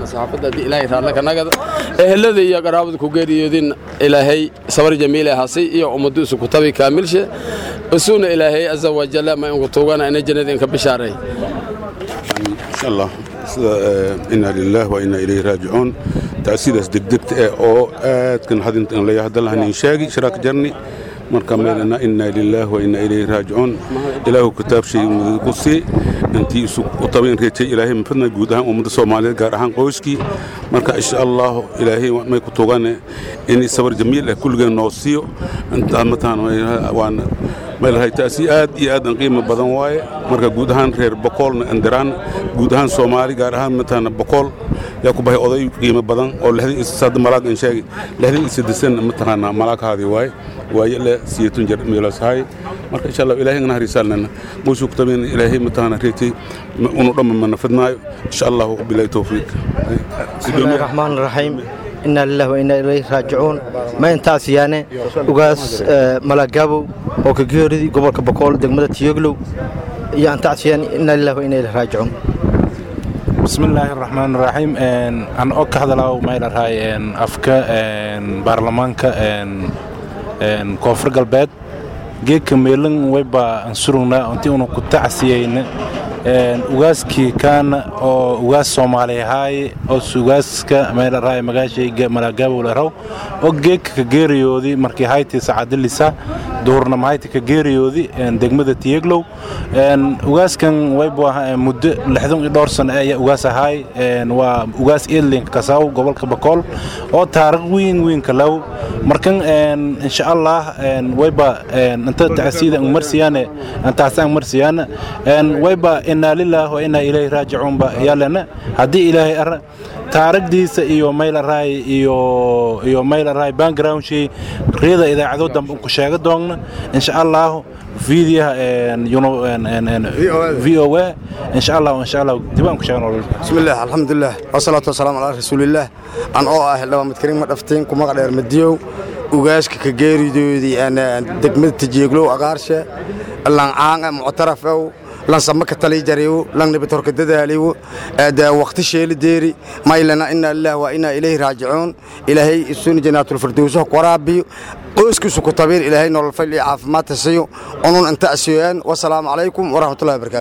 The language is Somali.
saxaafadda haddii ilaahay raadla ka nagada ehelada iyo qaraabada ku geeriyoodin ilaahay sabar jamiil ahasi iyo ummaddu isu kutabi kaamilshe isuuna ilaahay aza wajalla ma inku tuugana ina jannada inka bishaaray insha allah sida inaa lilaah wa inaa ilayhi raajicuun taasidaas degdegta eh oo aadkan hadintan laya hadalhanin sheegi shiraak jarni marka meelana inaa lilaah wa inaa ilayhi raajicuun ilaahu kitaab shay ku sii intii isu u tabayn reejay ilaahay mafadna guud ahaan ummadda soomaaliyeed gaar ahaan qoyskii marka insha allah ilaahay may ku tugane in sabar jamiil ah kulligeen noo siiyo intaa mataan waan meelahay taasi aad iyo aad an qiimo badan waaye marka guud ahaan reer bokoolna andiraan guud ahaan soomaali gaar ahaan mataana bokool yaa ku bahay oday qiimo badan oo lixdan iyo saddex malaag in sheegi lixdan iyo saddesan mataqaana malaaghaadii waaye waaye le siyatun jar meelasahay marka insha allah ilaahay ngana hariisaalnana qoysku ku tabayn ilaahay mataqaana reetay unu dhamma mana fidnaayo insha allah bilahi tawfiiq bismillahi raxmaan raxiim inaa lilah wa inaa ilayhi raajicuun ma intaas yaane ugaas malagabow oo ka geeridii gobolka bokool degmada tiyoglow iyo antaas yaane inaa lilah wa inaa ilayhi raajicuun bismillaahi raxmaan raxiim an oo ka hadalaaw maylarhay afka baarlamaanka koonfur galbeed geedka meelan wayba an surugnaa intii una ku tacsiyeyna ugaaskii kaana oo ugaas soomaaliyahaay oo ugaaska meelaraay magaashayga malaagabow laraw oo geedka ka geeriyoodii markii hayti sacadilisa duhurna mahayti ka geeriyoodii degmada tiyeglow ugaaskan waybu ahaa muddo lixdan iyo dhowr sano ayaa ugaas ahaay waa ugaas edlink kasaw gobolka bakool oo taariikh weyn weyn kalaw markan insha allah wayba inta tacsiida ang marsiyaane intaas ang marsiyaana wayba inaa lilaah wa inaa ilayhi raajicuun ba yaalana haddii ilaahay ara taaragdiisa iyo maylaraay iyo iyo maylaraay backgroundshii riyada idaacado dambe unku sheega doonna insha allah fiidiyaha v o a insha allah insha allah dib aan ku sheegno bismillaah alxamdulilah wasalaatu wasalaamu calaa rasuulillaah an oo ah xildhibaan midkarin ma dhaftiin ku magac dheer madiyow ugaaska ka geeridoodii degmada tajeeglow aqaarshe lancaanga muctarafow lan samaka talijariwo lan nibatorka dadaaliwo waqti sheeli deeri maylana inaa lilah waa inaa ilayhi raajicuun ilaahay isuni janaatulfirdowsaha ku waraabiyo qoyskiisu ku tabiir ilaahay nolol fayl iyo caafimaad tasiyo unun inta asiyoyaan wasalaamu calaykum waraxmatullahi wabarakatu